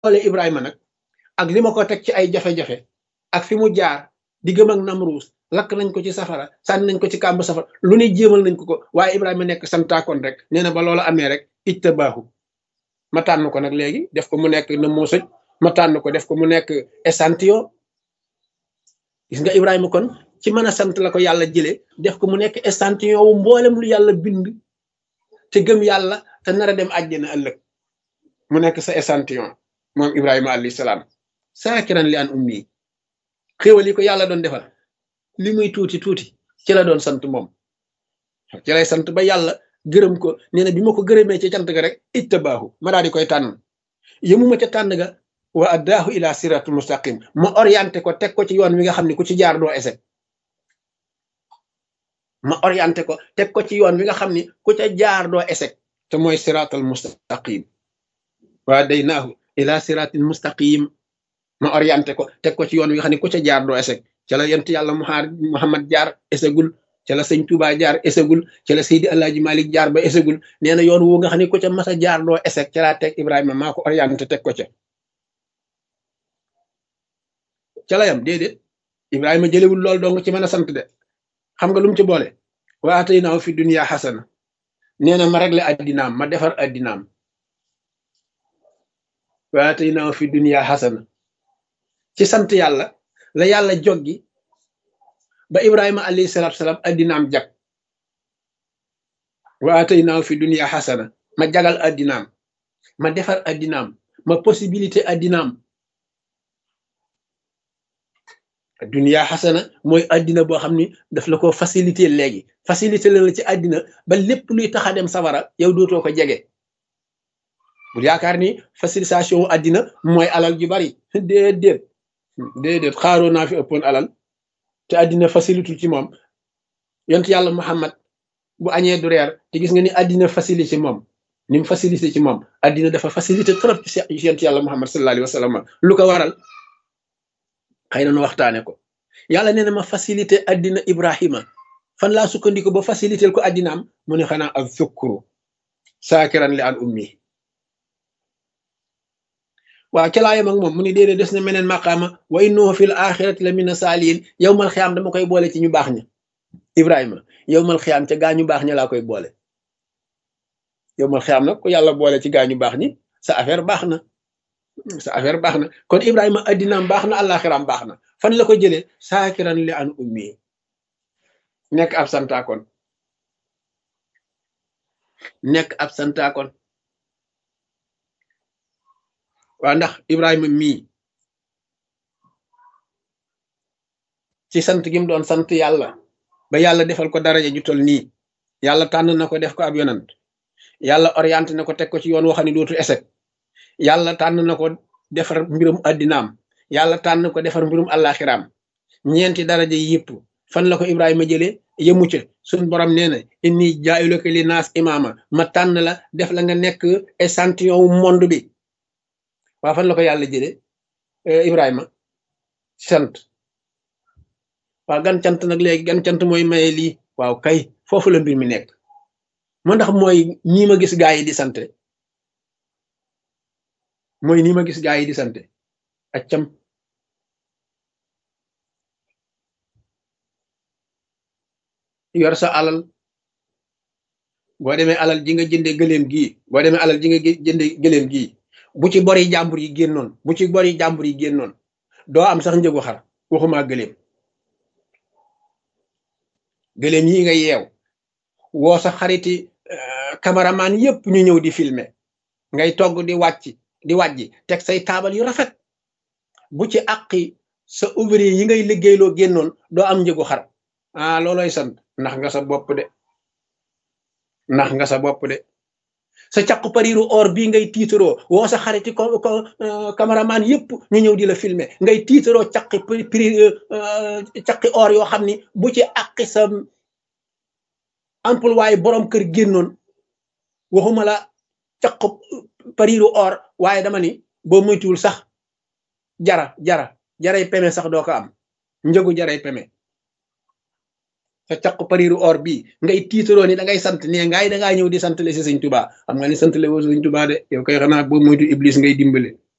xoolee Ibrahima nag ak li ma ko teg ci ay jafe-jafe ak fi mu jaar di gëm ak Namruus lakk nañ ko ci safara sànni nañ ko ci kàmb safara lu ne jéemal nañ ko ko waaye Ibrahima nekk santaakoon rek nee na ba loola amee rek ijtabaahu ma tànn ko nag léegi def ko mu nekk na moo sëj ma tànn ko def ko mu nekk échantillon gis nga Ibrahima kon ci mën a sant la ko yàlla jëlee def ko mu nekk échantillon wu mboolem lu yàlla bind te gëm yàlla te nar a dem àjjana ëllëg mu nekk sa échantillon moom Ibrahima alayhi salaam saakiran li an ummi xéwal yi ko yàlla doon defal li muy tuuti tuuti ci la doon sant moom ci lay sant ba yàlla gërëm ko nee na bi ma ko gërëmee ci cant ga rek ittabaahu ma daal di koy tànn yëmuma ca tànn ga wa addaahu ila siratul mustaqim ma orienté ko teg ko ci yoon wi nga xam ne ku ci jaar doo échec ma orienté ko teg ko ci yoon wi nga xam ni ku ca jaar doo échec te mooy siratal mustaqim wa daynaahu ila siratil mustaqim ma orienté ko teg ko ci yoon wi nga xam ne ku ca jaar doo échec ca la yent yàlla muhammad jaar échecgul ca la sëñ Touba jaar échecgul ca la Seydi Alaaji Malik jaar ba échecgul nee na yoon wu nga xam ne ku ca mas a jaar doo échec ca laa teg Ibrahima maa ko orienté teg ko ca ca la yam déedéet Ibrahima jëlewul lool dong ci mën a sant de xam nga lu mu ci boole wa ataynaahu fi dunya xasana nee na ma réglé addinaam ma defar addinaam wa ataynaahu fi dunya xasana ci sant yàlla la yàlla joggi ba Ibrahima alayhi salaatu salaam addinaam jag wa ataynaahu fi dunya xasana ma jagal addinaam ma defar addinaam ma possibilité addinaam dunia xasana mooy addina boo xam ni daf la ko facilité léegi facilité la la ci addina ba lépp luy tax a dem safara yow dootoo ko jege bu yaakaar ni facilitation wu addina mooy alal ju bari déedéet déedéet xaaroo naa fi ëppoon alal te addina facilitul ci moom yont yàlla Muhammad bu añee du reer te gis nga ni addina facilité ci moom ni mu facilité ci moom addina dafa facilité trop ci yont yàlla Muhammad sallallahu alayhi wa sallam lu ko waral xëy na nu waxtaane ko yàlla nee na ma facilité addina Ibrahima fan laa sukkandiku ba facilité ko addinaam mu ne xanaa ak zukkuru saakiran li an ummi waaw ca laayam ak moom mu ne déedéet des na meneen maqaama wa innahu fil axirati la mina saaliin yow mal xiyaam dama koy boole ci ñu baax ña Ibrahima yow mal xiyaam ca gaa ñu baax ña laa koy boole yow mal xiyaam nag ku yàlla boole ci gaa ñu baax ñi sa affaire baax na sa affaire baax na kon Ibrahima addinaam baax na àllaaxiraam baax na fan la ko jëlee saakiran li an ummi nekk ab santaakoon nekk ab santaakoon waa ndax Ibrahima mii ci sant gi mu doon sant yàlla ba yàlla defal ko daraja ju tol nii yàlla tànn na ko def ko ab yonant yàlla orienté na ko teg ko ci yoon woo xam ne dootu échec yàlla tànn na ko defar mbirum addinaam yàlla tànn ko defar mbirum àllaaxiraam ñeenti daraja yëpp fan la ko Ibrahima jëlee yëmu ca suñ borom nee na inni jaayulaka li naas imaama ma tànn la def la nga nekk échantillon wu monde bi waa fan la ko yàlla jëlee Ibrahima sant waa gan cant nag léegi gan cant mooy maye lii waaw kay foofu la mbir mi nekk moo ndax mooy ñii ma gis gaa yi di sant mooy nii ma gis gaa yi di sant accam yor sa alal boo demee alal ji nga jënde gëléem gii boo demee alal ji nga jënde gëléem gii bu ci bori jàmbur yi génnoon bu ci bori jàmbur yi génnoon doo am sax njëgu xar waxuma gëléem gëléem yi nga yeew woo sa xariti cameraman yépp ñu ñëw di filmer ngay togg di wàcc di wàjji teg say taabal yu rafet bu ci àqi sa ouvrier yi ngay liggéeyloo génnoon doo am njëgu xar ah looloy sant ndax nga sa bopp de ndax nga sa bopp de sa caqu pariru or bii ngay tiitaroo woo sa xariti ko ko cameraman yépp ñu ñëw di la filmer ngay tiitaroo caqi pri caqi or yoo xam ni bu ci àqi sa employé borom kër génnoon waxuma la caqu pariru or waaye dama ni boo moytuwul sax jara jara jaray peme sax doo ko am njëgu jaray peme sa caq pariru or bii ngay tiitaroo ni da ngay sant ne ngaay da ngaa ñëw di sant le si sëñ tubaa xam nga ni sant le woo sëñ tubaa de yow koy xanaa boo moytu iblis ngay dimbale